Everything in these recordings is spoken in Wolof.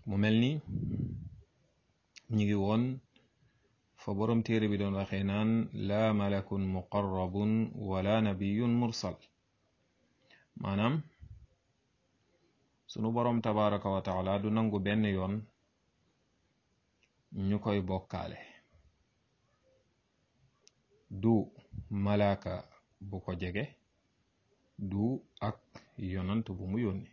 mu mel ni ñu ngi woon fa borom téere bi doon waxee naan laa malakun muqarrabun wala nabiyun mursal maanaam sunu borom tabaraka wa taala du nangu benn yoon ñu koy bokkaale du malaaka bu ko jege du ak yonant bu mu yónni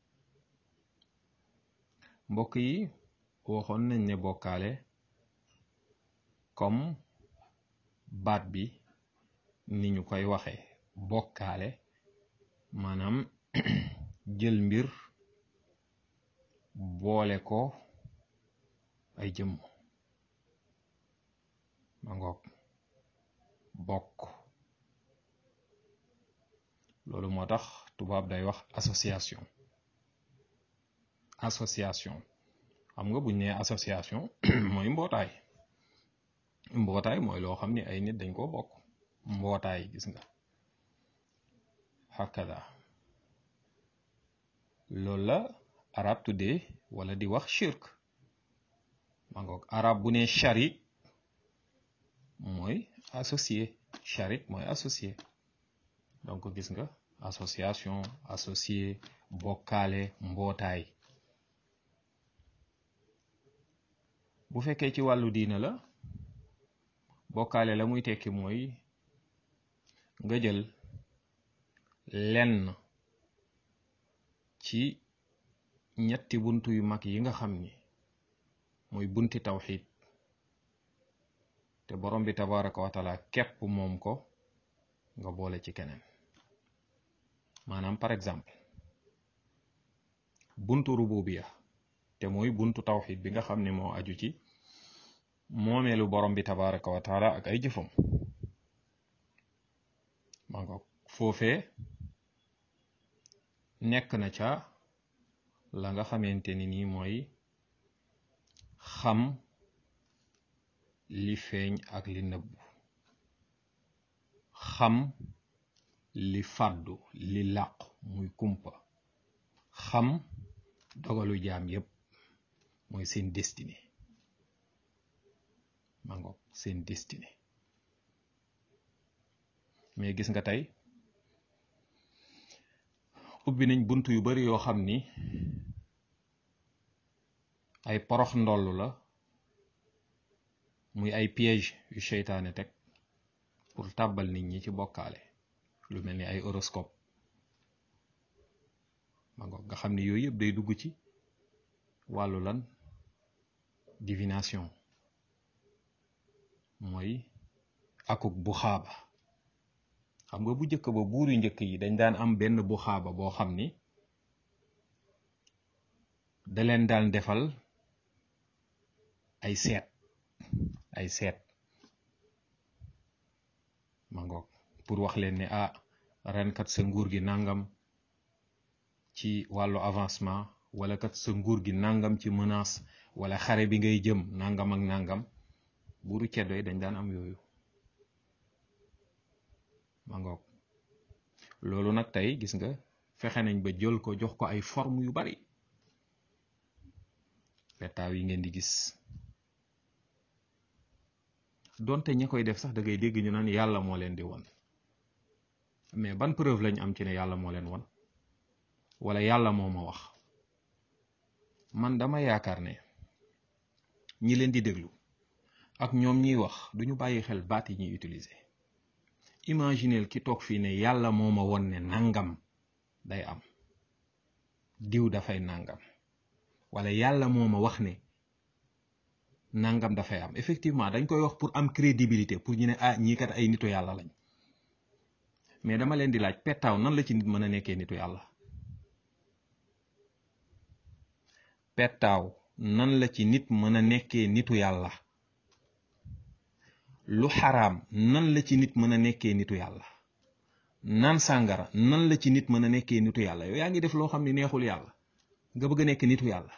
mbokk yi waxoon nañ ne bokkaale comme baat bi ni ñu koy waxe bokkaale maanaam jël mbir boole ko ay jëmm ma ngoog bokk loolu moo tax tubaab day wax association association xam nga buñ nee association mooy mbootaay mbootaay mooy loo xam ni ay nit dañ ko bokk mbootaay gis nga hakada loolu la arab tuddee wala di wax shirk ma ngoog arab bu ne sharik mooy associé sharik mooy associé donc gis nga association associé bokkaale mbootaay bu fekkee ci wàllu diina la bokkaale la muy tekki mooy nga jël lenn ci ñetti buntu yu mag yi nga xam ni mooy bunti tawxid te borom bi tabaraka wa taala képp moom ko nga boole ci keneen maanaam par exemple buntu rububiya te mooy buntu tawxid bi nga xam ne moo aju ci moomeelu borom bi tabaraka wa taala ak ay jëfam ma nga foofee nekk na ca la nga xamante ni nii mooy xam li feeñ ak li nëbbu xam li fàddu li làqu muy kumpa xam dogalu jaam yépp mooy seen destiné ma ngoog seen destiné mais gis nga tey ubbi nañ bunt yu bari yoo xam ni ay porox ndoll la muy ay piège yu seytaane teg pour tàbbal nit ñi ci bokkaale lu mel ni ay horoscope ma ngoog nga xam ni yooyu yëpp day dugg ci wàllu lan divination mooy akuk bu xaaba xam nga bu njëkk ba buur yu njëkk yi dañ daan am benn bu xaaba boo xam ni da leen daan defal ay seet ay seet ma ngoog pour wax leen ne ah ren kat sa nguur gi nangam ci wàllu avancement wala kat sa nguur gi nangam ci menace wala xare bi ngay jëm nangam ak nangam buuru ceddo yi dañ daan am yooyu ma ngoog loolu nag tey gis nga fexe nañ ba jël ko jox ko ay forme yu bari petaaw yi ngeen di gis donte ña koy def sax da ngay dégg ñu naan yàlla moo leen di won mais ban preuve lañ am ci ne yàlla moo leen won wala yàlla moo ma wax man dama yaakaar ne ñi leen di déglu ak ñoom ñiy wax duñu bàyyi xel baat yi ñuy utiliser imagineel ki toog fii ne yàlla moo ma won ne nangam day am diw dafay nangam wala yàlla moo ma wax ne nangam dafay am effectivement dañ koy wax pour am crédibilité pour ñu ne ah ñii kat ay nitu yàlla lañ mais dama leen di laaj pettaaw nan la ci nit mën a nekkee nitu yàlla pettaaw nan la ci nit mën a nekkee nitu yàlla lu xaraam nan la ci nit mën a nekkee nitu yàlla naan sàngara nan la ci nit mën a nekkee nitu yàlla yow yaa ngi def loo xam ne neexul yàlla nga bëgg a nekk nitu yàlla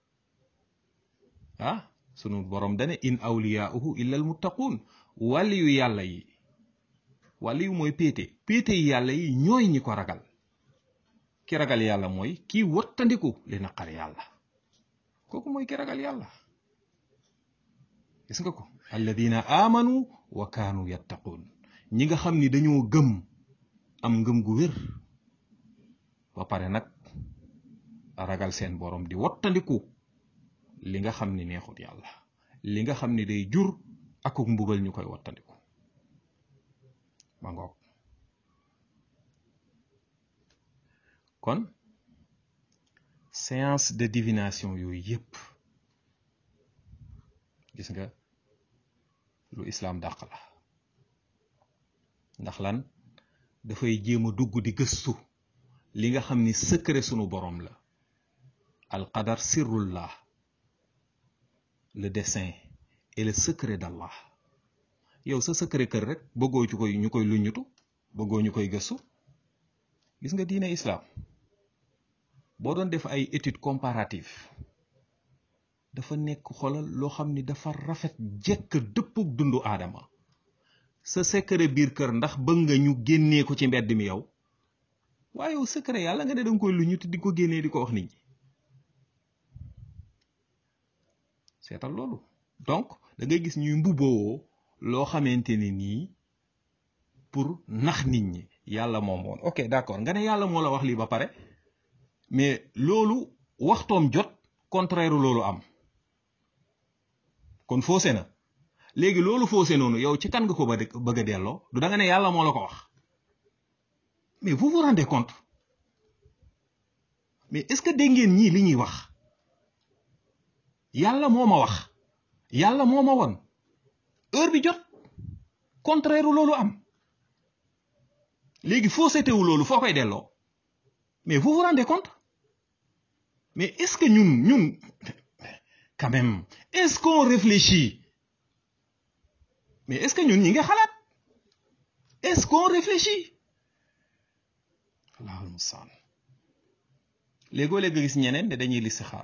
ah sunu borom dane in awliyaauhu illa al muttaquun wàlli yu yàlla yi wàlli yu mooy péete péete yi yàlla yi ñooy ñi ko ragal ki ragal yàlla mooy kii wattandiku li naqar yàlla kooku mooy ki ragal yàlla gis nga ko alladina amanu wa kaanu yattaquun ñi nga xam ni dañoo gëm am ngëm gu wér ba pare nag ragal seen borom di wottandiku li nga xam ni neexut yàlla li nga xam ni day jur akuk mbugal ñu koy wottandiku ba ngoog kon séance de divination yooyu yépp gis nga lu islaam dàq la ndax lan dafay jéem a dugg di gëstu li nga xam ni secret sunu borom la alqadar sirrullah le dessein et le secret d'Allah yow sa secret kër rek bëggoo ci koy ñu koy luññutu bëggoo ñu koy gëstu gis nga diine islam boo doon def ay étude comparative dafa nekk xolal loo xam ni dafa rafet jekk dëppug dundu aadama sa secret biir kër ndax bëgg nga ñu génnee ko ci mbedd mi yow waaye yow secret yàlla nga ne danga koy luññutu di ko génnee di ko wax nit ñi seetal loolu donc da ngay gis ñuy mbubboo loo xamante ni nii pour nax nit ñi yàlla moom woon ok d'accord nga ne yàlla moo la wax lii ba pare mais loolu waxtoom jot contraire loolu am kon faussé na léegi loolu faussé noonu yow ci kan nga ko bëgg a delloo du da nga ne yàlla moo la ko wax mais vous vous rendez compte mais est-ce que dégg ngeen ñii li ñuy wax yàlla moo ma wax yàlla moo ma won heure bi jot contraire loolu am léegi fausseté wu loolu foo koy delloo mais vous vous rendez compte mais est-ce que ñun ñun quand même est-ce qu'on réfléchit mais est-ce que ñun ñi nga xalaat est-ce qu'on réfléchit allahul mustaan léegoo léegi gis ñeneen ne dañuy listixaar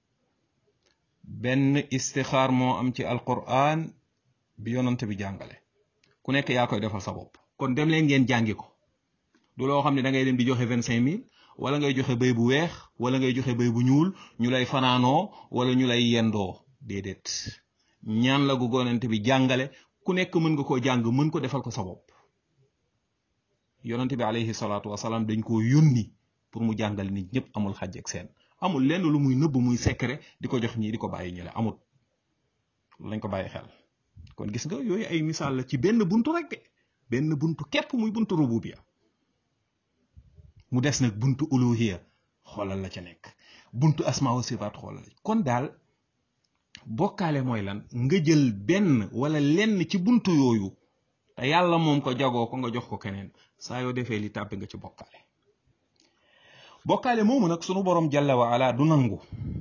benn istixaar moo am ci alquran bi yonante bi jàngale ku nekk yaa koy defal sa bopp kon dem leen ngeen jàngi ko du loo xam ne da ngay dem di joxe vingt cinq mille wala ngay joxe béy bu weex wala ngay joxe béy bu ñuul ñu lay fanaanoo wala ñu lay yendoo déedéet ñaan la gu yonante bi jàngale ku nekk mën nga koo jàng mën ko defal ko sa bopp yonante bi alayhi salaatu wasalaam dañ koo yónni pour mu jàngal nit ñëpp amul xàjj ak seen amul lenn lu muy nëbb muy secret di ko jox ñii di ko bàyyi ñu la amul lañ ko bàyyi xel kon gis nga yooyu ay misaal la ci benn buntu rek de benn buntu képp muy buntu rububiya mu des nag buntu uluhiya xoolal la ca nekk buntu asmaa wa sifaat xoolal kon daal bokkaale mooy lan nga jël benn wala lenn ci buntu yooyu te yàlla moom ko jagoo ko nga jox ko keneen saa yoo defee li tàbbi nga ci bokkaale bokkaale moomu nag sunu borom jalla wa ala du nangu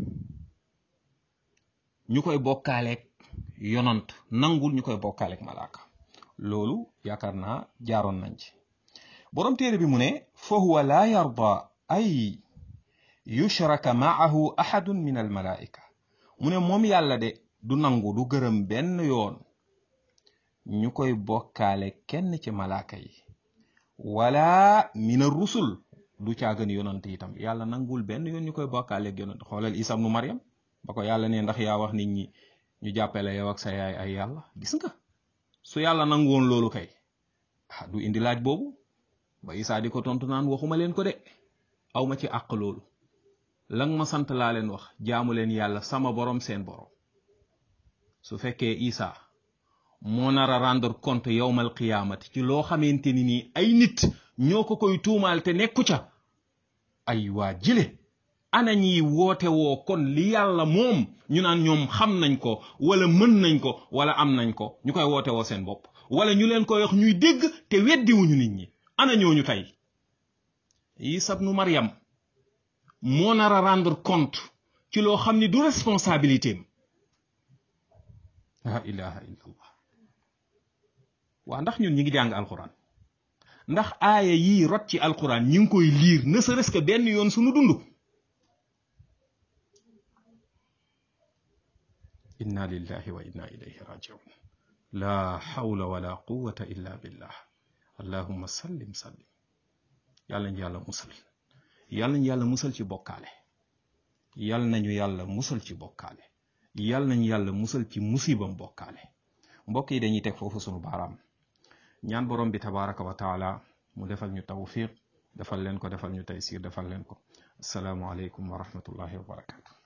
ñu koy bokkaaleeg yonant nangul ñu koy bokkaaleeg malaaka loolu yaakaar naa jaaroon nañ ci borom téere bi mu ne fa huwa laa yarda ay yushraka maahu ahadun min al malaika mu ne moom yàlla de du nangu du gërëm benn yoon ñu koy bokkaale kenn ci malaaka yi wala min ar rusul du caagan yonant itam yàlla nangul benn yoon ñu koy bokkaaleeg yonant xoolal isa nu mariam ba ko yàlla ne ndax yaa wax nit ñi ñu jàppale yow ak sa yaay ay yàlla gis nga su yàlla nanguwoon loolu kay ah du indi laaj boobu ba isaa di ko tontu naan waxuma leen ko de aw ma ci àq loolu lan ma sant laa leen wax jaamu leen yàlla sama borom seen borom su fekkee isa moo nar a rendre compte yowmal qiyaamati ci loo xamante ni nii ay nit ñoo ko koy tuumaal te nekku ca ay waa jile ana ñiy woote woo kon li yàlla moom ñu naan ñoom xam nañ ko wala mën nañ ko wala am nañ ko ñu koy woote woo seen bopp wala ñu leen koy wax ñuy dégg te weddiwuñu nit ñi ana ñooñu tey Isa ibnu Maryam moo nar a rendre compte ci loo xam ni du responsabilité am la ilaha illallah waa ndax ñun ñi ngi jàng alquran ndax aaya yii rot ci alquran ñi ngi koy liir ne serait-ce que benn yoon suñu dund inna lillahi wa inna ilayhi rajiun la hawla wala quwwata illa billah allahumma sallim sallim yàlla ñu yàlla musal yàlla ñu yàlla musal ci bokkaale yal nañu yàlla musal ci bokkaale yal nañu yàlla musal ci musibam bokkaale mbokk yi dañuy teg foofu sunu baaraam ñaan borom bi tabaraka wa taala mu defal ñu tawfiq defal leen ko defal ñu taysir defal leen ko asalaamu aleykum wa rahmatullahi wa barakatu